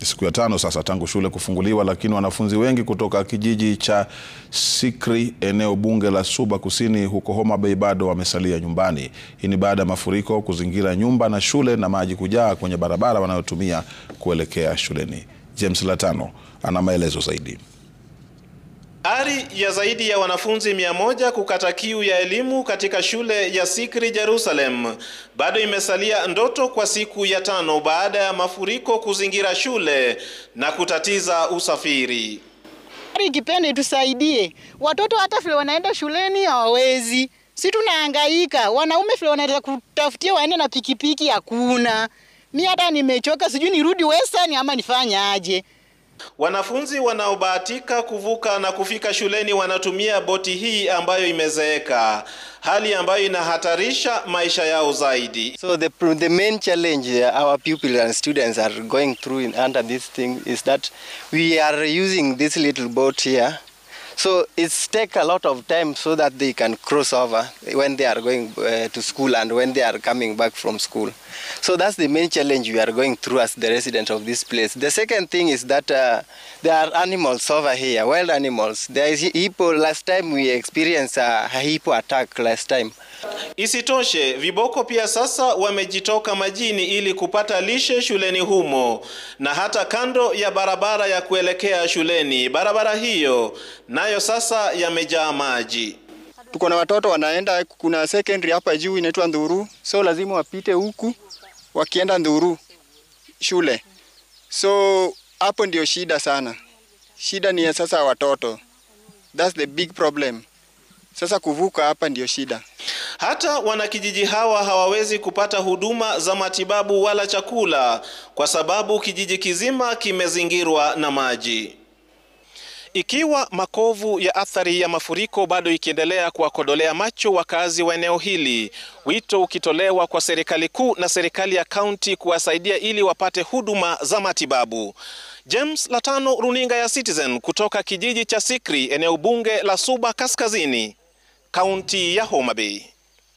siku ya tano sasa tangu shule kufunguliwa, lakini wanafunzi wengi kutoka kijiji cha Sikri, eneo bunge la Suba Kusini huko Homa Bay bado wamesalia nyumbani. Hii ni baada ya mafuriko kuzingira nyumba na shule na maji kujaa kwenye barabara wanayotumia kuelekea shuleni. James Latano ana maelezo zaidi. Ari ya zaidi ya wanafunzi mia moja kukata kiu ya elimu katika shule ya Sikri Jerusalem bado imesalia ndoto kwa siku ya tano baada ya mafuriko kuzingira shule na kutatiza usafiri. Ikipenda itusaidie watoto, hata vile wanaenda shuleni hawawezi, si tunahangaika. Wanaume vile wanaenda kutafutia waende na pikipiki hakuna. Mi hata nimechoka, sijui nirudi Western ama nifanye aje. Wanafunzi wanaobahatika kuvuka na kufika shuleni wanatumia boti hii ambayo imezeeka, hali ambayo inahatarisha maisha yao zaidi. So the, the main challenge our pupils and students are going through in, under this thing is that we are using this little boat here. So it's take a lot of time so that they can cross over when they are going uh, to school and when they are coming back from school. So that's the main challenge we are going through as the resident of this place. The second thing is that uh, there are animals over here, wild animals. There is hippo. Last time we experienced a hippo attack last time. Isitoshe, viboko pia sasa wamejitoka majini ili kupata lishe shuleni humo na hata kando ya barabara ya kuelekea shuleni. Barabara hiyo nayo sasa yamejaa maji. Tuko na watoto wanaenda, kuna secondary hapa juu inaitwa Ndhuru, so lazima wapite huku wakienda Ndhuru shule. So hapo ndio shida sana. Shida ni ya sasa watoto, that's the big problem. Sasa kuvuka hapa ndio shida. Hata wanakijiji hawa hawawezi kupata huduma za matibabu wala chakula kwa sababu kijiji kizima kimezingirwa na maji. Ikiwa makovu ya athari ya mafuriko bado ikiendelea kuwakodolea macho wakazi wa eneo hili, wito ukitolewa kwa serikali kuu na serikali ya kaunti kuwasaidia ili wapate huduma za matibabu. James Latano, runinga ya Citizen kutoka kijiji cha Sikri, eneo bunge la Suba Kaskazini, kaunti ya Homa Bay.